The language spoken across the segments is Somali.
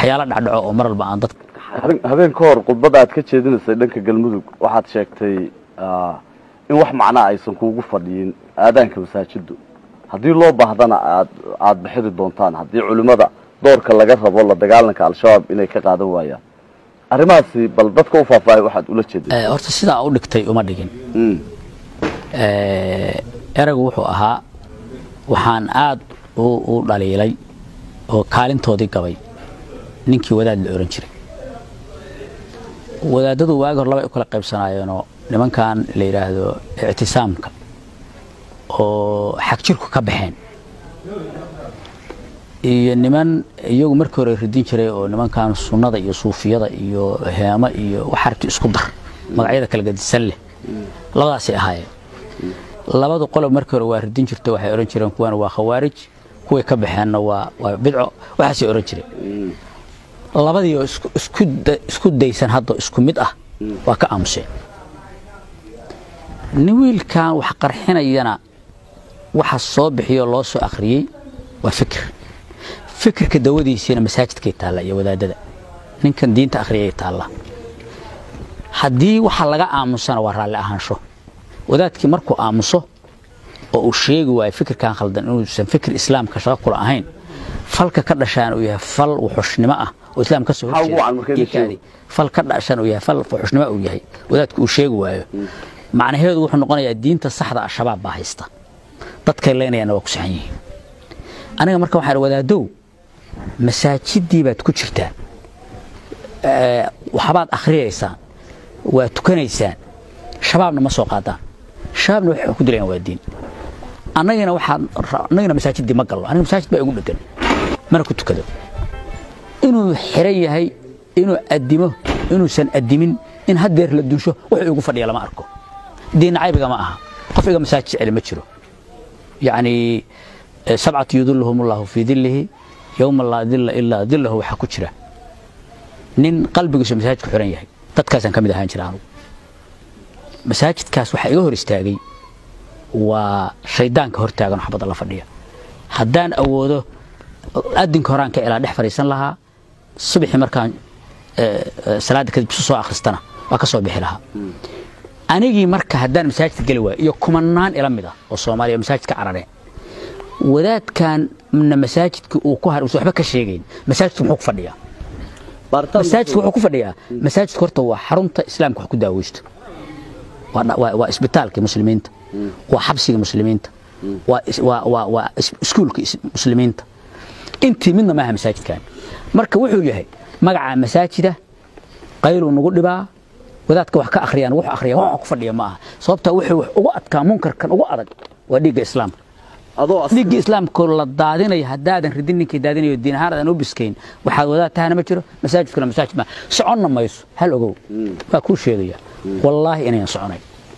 waxyaala dhacdhaco oo mar walba aan dadka habeen ka hor khudbadda aad ka jeedinaysay dhanka galmudug waxaad sheegtay in wax macnaa aysan kuugu fadhiyin aadaanka masaajiddu haddii loo baahdana aad aada bixidi doontaan haddii culimmada doorka laga rabo la dagaalanka al-shabaab inay ka qaadan waayaan arrimahaasi bal dadka u faahfaahay waxaad ula jeeday horta sidaa u dhigtay uma dhigin eraygu wuxuu ahaa waxaan aad u dhaliilay oo kaalintoodii gabay ninkii wadaad la ohan jiray wadaadadu waagi hor labay u kala qaybsanaayeenoo nimankan la yidhaahdo ictisaamka oo xag jirku ka baxeen iyo niman iyagu markii hore ridin jiray oo nimankan sunnada iyo suufiyada iyo heemo iyo waxarti isku dar magacyada kala gadisan leh labadaasay ahaayeen labadu qolob markii hore waa ridin jirto waxay odhan jireen kuwana waa khawaarij kuway ka baxeenna waa waa bidco waxaasay odhan jireen labadii oo isku daysan hadda isku mid ah waa ka aamuseen nin wiilkan wax qarxinayana waxa soo bixiyoo loo soo akhriyey waa fikir fikirka dawadiisiina masaajidkay taalla iyo wadaadada ninkan diinta akhriyay taalla haddii waxa laga aamusana waa raalli ahaansho wadaadkii markuu aamuso oo uu sheegi waayo fikirkan khaldan inuusan fikir islaamka shaqo kula ahayn falka ka dhashaan uu yahay fal wuxushnimo ah oo islaam ka soo horjeeda fal ka dhashaan uu yahay fal wuxushnimo uu yahay wadaadku uu sheegi waayo macnaheedu wuxuu noqonayaa diinta saxda al-shabaab baa haysta dadkay leynayaana waa ku saxan yihiin aniga marka waxaan wadaadow masaajidii baad ku jirtaan waxbaad akhriyaysaan waa tukanaysaan shabaabna ma soo qaadaan shabaabna waxay ku dilayaan waa diin annagina waxaan annagina masaajidii ma gallo aniga masaajid baa igu dhegan mana ku tukado inuu xiran yahay inuu addimo inuusan addimin in haddeer la dunsho wuxuu igu fadhiya lama arko diinna caybiga ma aha qof iga masaajid jecel ma jiro yacni sabcatu yudilluhum allahu fii dillihi yowma laa dilla ilaa dillahu waxaa ku jira nin qalbigiisu masaajidku xiran yahay dadkaasaan ka mid ahaan jira anugu masaajidkaas waxaa iga hor istaagay waa shaydaanka hortaagan oo xabadda la fadhiya haddaan awoodo adinka horaan ka ilaa dhex fadhiisan lahaa subaxii markaan salaadda kadib isu soo akhristana waa ka soo bixi lahaa anigii marka haddaan masaajidka geli waayo iyo kumanaan ila mid ah oo soomaaliya masaajidka carareen wadaadkanna masaajidka uu ku har uusan waxba ka sheegayn masaajidku muxuu ku fadhiyaa masaajidku wuxuu ku fadhiyaa masaajidku horta waa xarunta islaamka wax ku daaweysto waa isbitaalka muslimiinta waa xabsiga muslimiinta waa iskuulka muslimiinta intii midna maaha masaajidkan marka wuxuu yahay magaca masaajida qayluu nagu dhibaa wadaadka wax ka akhriyaan wuxuu akhriya wax ku fadhiya ma aha sababta wuxuu wax ugu adkaa munkarkan ugu adag waa dhiigga islaamka dhiigga islaamka la daadinayo haddaadan ridin ninkii daadinayo diin ahaan aadan u biskayn waxaad wadaad tahana ma jiro masaajidkuna masaajid ma soconna mayso hal ogow waa kuu sheegaya wallaahi inayan soconayn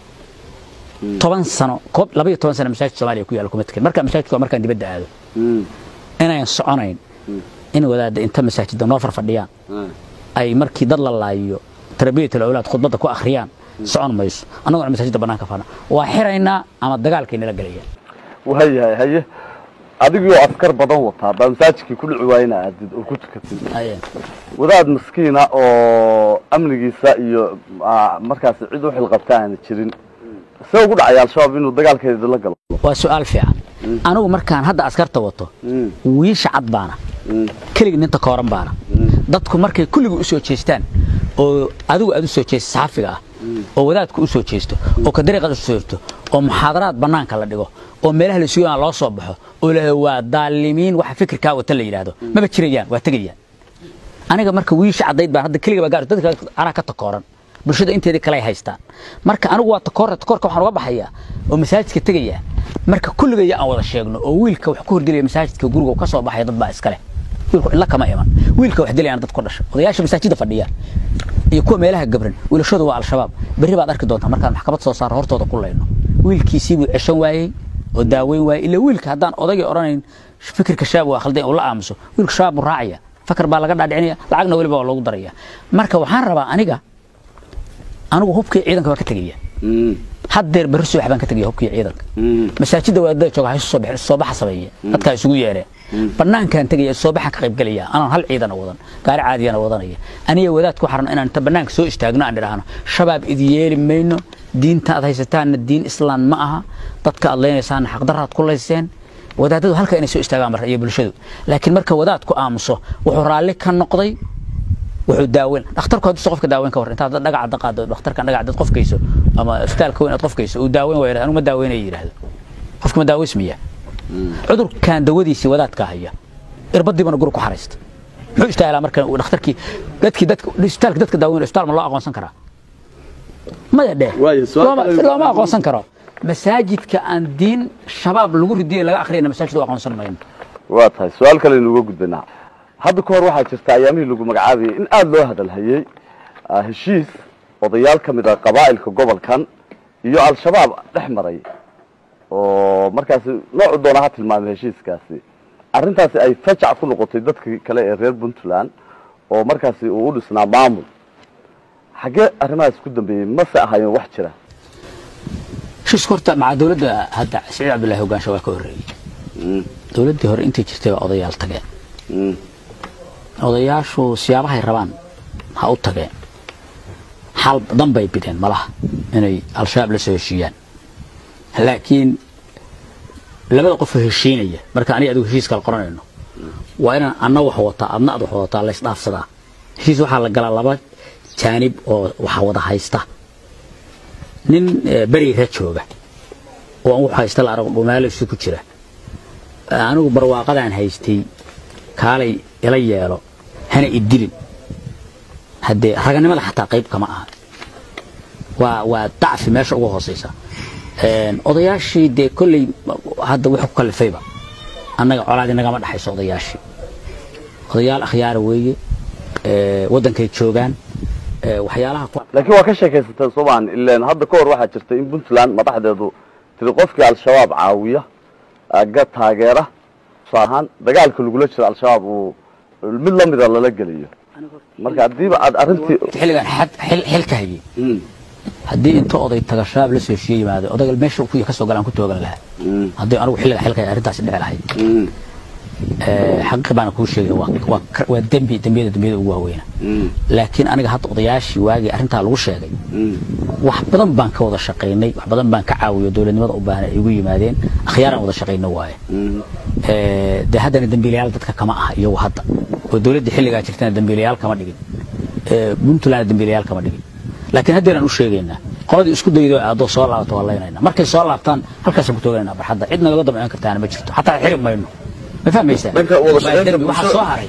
toban sano koob laba iyo toban sano masaajid soomaaliya ku yaalla kuma tekin marka masaajidku waa markaan dibadda aado inayan soconayn in wadaadda inta masaajidda noo farfadhiyaan ay markii dad la laayiyo tarbiyatul awlaad khudbadda ku akhriyaan socon mayso annaguna masaajidda bannaanka fadhna waa xiraynaa ama dagaalkay nala gelayaan waayahay haye adigoo askar badan wataa baa masaajidkii ku dhici waayena aadid oo ku tukatid wadaad maskiina oo amnigiisa iyo markaas cid u xilqabta aana jirin see ugu dhacaya al-shabaab inuu dagaalkeeda la galo waa su-aal fiican anigu markaan hadda askarta wato wiisha cad baana keligii ninta kooran baana dadku markay kulligii u soo jeestaan oo adigu aad u soo jeesto saxafiga ah oo wadaadku u soo jeesto oo ka dariiqaad u soo jeesto oo muxaadaraad bannaanka la dhigo oo meelaha la sugaan loo soo baxo oo la waa daalimiin waxa fikirkaa wata la yidhaahdo maba jirayaan waa tegayaan aniga marka wiisha caddayd baan hadda keliga baa gaar dadka anaa ka takooran bulshada inteedii kale ay haystaan marka anigu waa takoorta takoorka waxaan uga baxayaa oo masaajidka tegaya marka kulligaya aan wada sheegno oo wiilka wax ku hordilaya masaajidka guriga ka soo baxaya dad baa iskale wiilku illa kama iman wiilka wax dilayaan dad ku dhasha odayaasha masaajidda fadhiya iyo kuwa meelaha gabran wiilashooda waa al-shabaab berri baad arki doontaa markaan maxkamad soo saaro hortooda ku layno wiilkiisii buu ceshan waayey oo daaweyn waayey ilaa wiilka haddaan odagii odhanayn fikirka shabaab waa khaldan uu la aamuso wiilka shabaab buu raacaya fakar baa laga dhaadhicinaya lacagna weliba waa loogu daraya marka waxaan rabaa aniga anigu hubkii ciidanka baan ka tegaya haddeer berri subax baan ka tegaya hubkii ciidanka masaajidda wadaadada jooga ha isu soo baxa sameeye dadkaa isugu yeereen banaankaan tegaya soo baxan ka qaybgelaya anaan hal ciidana wadan gaari caadiyana wadanaya aniga wadaad ku xaran inaan inta banaanka soo istaagno aan idhaahno shabaab idi yeeli mayno diinta aad haysataanna diin islaan ma aha dadka aad leynaysaanna xaqdarraad ku layseen wadaadadu halka inay soo istaagaan marka iyo bulshadu laakiin marka wadaadku aamuso wuxuu raalli ka noqday wuxuu daaweyn dhakhtarku hadduu qofka daaweyn ka war intaad dhagaca daqaado dhakhtarka dhagaca dad qofkayso ama isbitaalka weyn aad qofkayso uu daaweyn waa anigu ma daaweynaya yidhaahdo qofka ma daaweysmaya cudurkan dawadiisii wadaadka haya irbadiibana guri ku xaraysta muxuu istaahilaa marka dhakhtarkii dadkii dadka isbitaalka dadka daaweyn isbitaal ma loo aqoonsan karaa maya dheh looma aqoonsan karo masaajidka aan diin shabaab lagu ridiyo laga akhriyana masaajid u aqoonsan mayno waa tahay su-aal kale inuga gudbanaa hadda ka hor waxaa jirta ayaamihii lagu magacaabayay in aada loo hadalhayey heshiis odayaal ka mid ah qabaa'ilka gobolkan iyo al-shabaab dhex maray oo markaasi noocu doona ha tilmaamay heshiiskaasi arrintaasi ay fajac ku noqotay dadkii kale ee reer puntland oo markaasi uu u dhisnaa maamul xaggee arrimahaas ku dambeeyey mase ahaayeen wax jira heshiisku horta maca dawladda hadda siciid cabdullahi hogaansha waa ka horreeyey dawladdii hore intay jirtay baa odayaal tageen odayaashu siyaabahay rabaan ha u tageen xal badan bay bideen malaha inay al-shabaab la soo heshiiyaan laakiin labada qofoo heshiinaya marka aniga adigu heshiis kala qoranayno waa inaan anna wax wataa adna ad wax wadataa la isdhaafsadaa heshiis waxaa la galaa laba jaanib oo waxa wada haysta nin beriga jooga oo aan wax haysta la arag dhumaalo isu ku jira anigu barwaaqadaan haystay kaalay ila yeelo hana idilin haddee raganimada xataa qayb kama aha waa waa dacfi meesha uga hoosaysa odayaashii dee kolley hadda wuxuu ku kalifayba annaga colaadi nagama dhexayso odayaashii odayaal akhyaara weeye waddankay joogaan waxyaalaha laakiin waa ka sheekaysateen soomaahan ileen hadda ka hor waxaa jirta in puntland madaxdeedu tiri qofkii al-shabaab caawiya ga taageera tusaale ahaan dagaalka lagula jiro al-shabaab uu mid lamida lala geliyo marka haddiiba aad arrintii xilligan xil ka hayay haddii inta oday taga shabaab la soo heshiiye yimaado odayga meesha kuya ka soo galaan ku toogan lahaa haddii anigu xilliga xilka hay arrintaasi dhici lahayd xaqiiq baana kuu sheegay waa dembi dembiyada dembiyada ugu waaweyna laakiin aniga hadda odayaashii waagii arrintaa lagu sheegay wax badan baan ka wada shaqaynay wax badan baan ka caawiyo dowladnimada u baahan ay igu yimaadeen akhyaaraan wada shaqayno waaye dee haddana dembiilayaal dadka kama aha iyagu hadda oo dowladda xilligaa jirtana dembiilayaal kama dhigin puntland dembiilayaal kama dhigin laakiin haddeeraan u sheegaynaa qoladii isku daydo aadoo soo laabto waa laynayna markay soo laabtaan halkaasaan ku tooganayna barxadda cid nagaga damcin kartaana ma jirto xataa xiri mayno ma fahmaysaa waxaa soo haray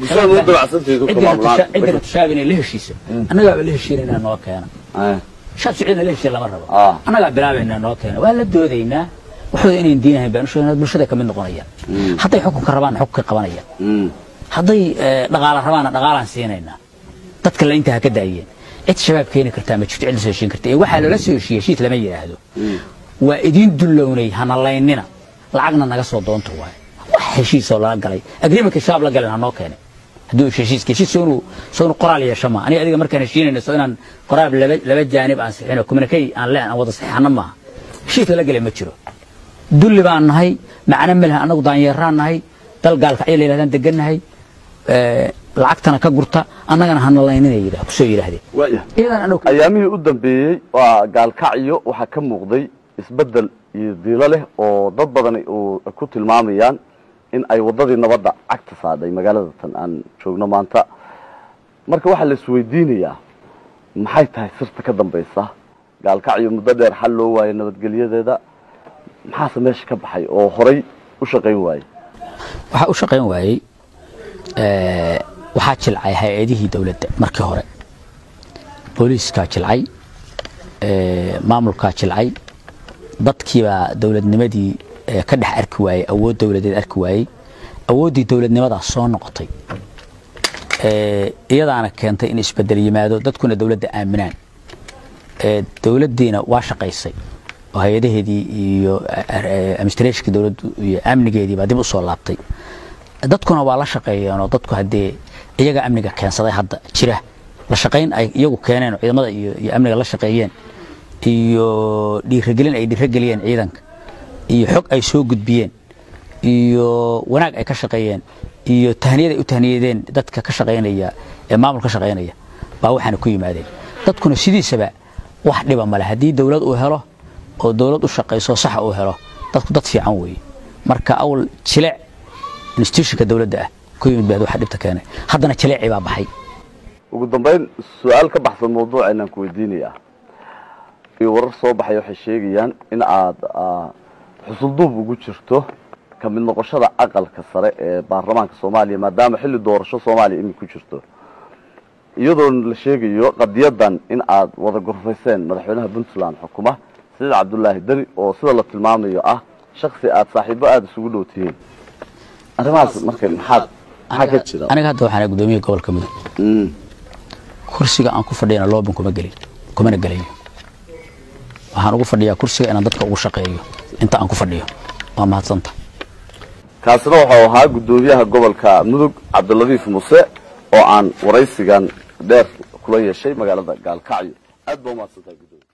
ciddina tushaab inay la heshiiso annagaaba la heshiinayna noo keena shaab siciidna la heshiin lama rabo annagaa bilaabaynaa noo keena waa la doodaynaa waxooda inayn diinahayn baan u sheegnaa bulshada kamid noqonayaan hadday xukunka rabaan xukunkay qabanayaan hadday dhaqaala rabaanna dhaqaalaan siinaynaa dadka la intaa ha ka daayeen cid shabaab keeni kartaa ma jirto cid la soo heshiin karta ee waxaa loola soo heshiiyey heshiis lama yidhaahdo waa idiin dullownay hana laynina lacagna naga soo doonta waaye wax heshiisoo lala galay agreementka shabaab la galeen hanoo keenay hadduu heshiiska heshiis soonu soonu qoraal yeesho ma aniga adiga markaan heshiinayno soo inaan qoraal laba laba jaanib aan sixino communicate aan leen aan wada saxiixano maaha heshiis lala galay ma jiro dulli baan nahay macno ma lahan annagu daanyeeraan nahay dal gaalkacyo la yidhahdaan degannahay lacagtana ka gurta annagana hanalaynina yidhah kusoo yidhaahdeen ayaamihii u dambeeyey waa gaalkacyo waxaa ka muuqday isbeddel iyo diilo leh oo dad badan uu ku tilmaamayaan in ay waddadii nabadda cagta saadhay magaalada tan aan joogno maanta marka waxaa la isweydiinayaa maxay tahay sirta ka dambaysa gaalkacyo muddo dheer xal loo waayay nabadgelyadeeda maxaase meesha ka baxay oo horay u shaqayn waayey waxaa u shaqayn waayey waxaa jilcay hay-adihii dowladda markii hore booliiskaa jilcay maamulkaa jilcay dadkiibaa dowladnimadii ka dhex arki waayey awood dowladeed arki waayey awooddii dowladnimadaa soo noqotay iyadaana keentay in isbedel yimaado dadkuna dowladda aaminaan dowladdiina waa shaqaysay oo hay-adaheedii iyo administrationka dowladdu iyo amnigeedii baa dib u soo laabtay dadkuna waa la shaqeeyeenoo dadku haddee iyaga amniga keensaday hadda jira la shaqayn ay iyagu keeneen oo ciidamada iyo iyo amniga la shaqeeyeen iyo dhiiragelin ay dhiirageliyeen ciidanka iyo xog ay soo gudbiyeen iyo wanaag ay ka shaqeeyeen iyo tahniyad ay u tahniyadeen dadka ka shaqaynaya ee maamul ka shaqaynaya baa waxaana ku yimaadeen dadkuna sidiisaba wax dhiba male haddii dowlad uu helo oo dowlad u shaqayso saxa uu helo dadku dad fiican weeye marka awal jilec institutionka dowladda ah ku yimid baad waxa dhibta keenay haddana jileecii baa baxay ugu dambayn su-aal ka baxsan mawduucaynaan ku weydiinayaa iyo warar soo baxay waxay sheegayaan in aad xusulduub ugu jirto ka mid noqoshada aqalka sare ee baarlamaanka soomaaliya maadaama xilli doorasho soomaaliya imid ku jirto iyadoo la sheegayo qadiyadan in aad wada gorfayseen madaxweynaha puntland xukuma siciid cabdulaahi deni oo sida la tilmaamayo ah shaksi aad saaxiibo aada isugu dhow tihiin arrimahaas marka maxaad maxaa ka jira aniga hadda waxaan gudoomiyaha gobolka mudug kursiga aan ku fadhiyana loobin kuma gelin kumana gelayo waxaan ugu fadhiyaa kursiga inaan dadka ugu shaqeeyo inta aan ku fadhiyo waa mahadsanta kaasina waxau ahaa guddoomiyaha gobolka mudug cabdiladiif muse oo aan waraysigan dheer kula yeeshay magaalada gaalkacyo aad baa umahadsantaha gudoomiye